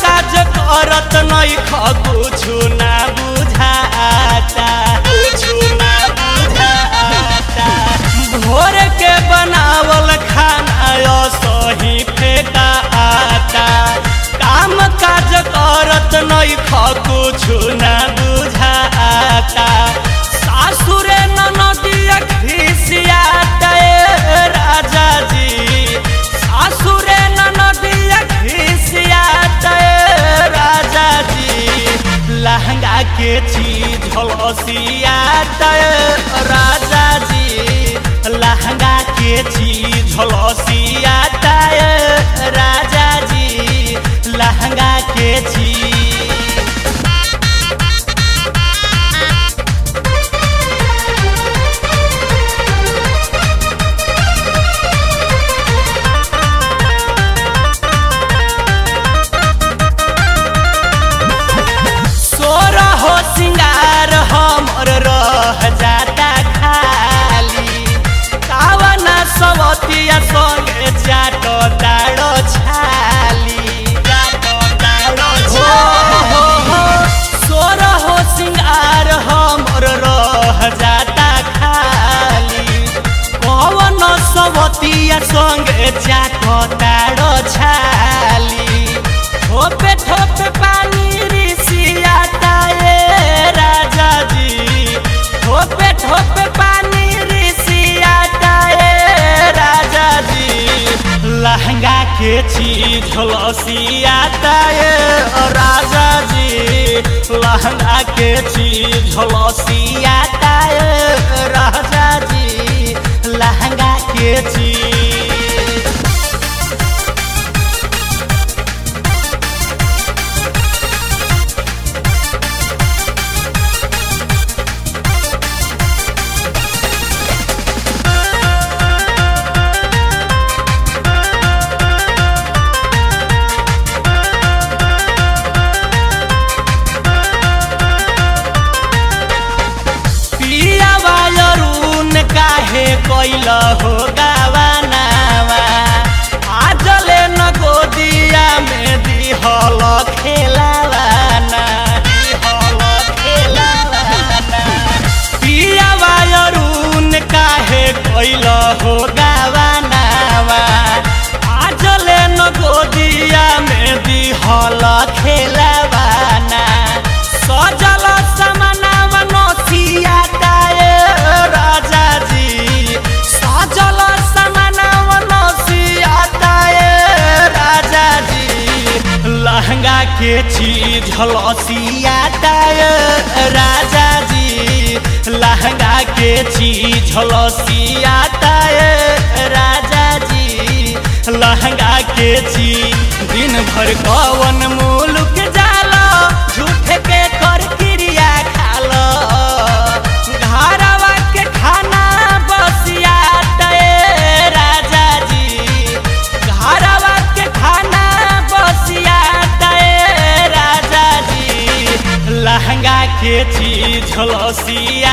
काज करत नहीं कुछु ना बुझाता कुछु ना बुझाता भोर के बनावल खाना सही फेंकाता काम काज करत नहीं कुछु ना बुझाता सासुरे ननदिया खिसियाता ए राजा जी सासुरे ननदिया खिसियाता ए राजा जी लहंगा के चीज झलसियाता ए राजा जी लहंगा के चीज झलसियाता ए राजा जी लहंगा के चीज सोर हो सिंगार हमर रह जाता खाली कावना सवतिया संगे जाटो ताड़ो छाली जाटो ताड़ो छाली हो हो सोर हो सिंगार हमर रह जाता खाली कवन सवतिया संगे जाटो ताड़ो छाली ठोपे ठोपे पानी रिसियाता ए राजा जी ठोपे ठोपे पानी रिसियाता ए राजा जी लहंगा के चीज झलसियाता ए राजा जी लहंगा के चीज झलसियाता ए राजा जी लहंगा के चीज पिया वायरून काहे कैल हो गावानावा आजले न गोदिया में दिहल खेलावाना दिहल खेलावाना पिया वायरून काहे कैल हो गावानावा आजले न गोदिया में दिहल खेलावाना सजल समनावा नसियाता ए राजा जी सजल समनावा नसियाता ए राजा जी लहंगा के चीज झलसियाता ए राजा जी लहंगा के चीज झलसियाता ए राजा जी लहंगा के चीज दिन भर कवन मुलुक जाला झूठ के कर क्रिया खालो घरवा के खाना बसियाता ए राजा जी घरवा के खाना बसियाता ए राजा जी लहंगा के चीज झलसिया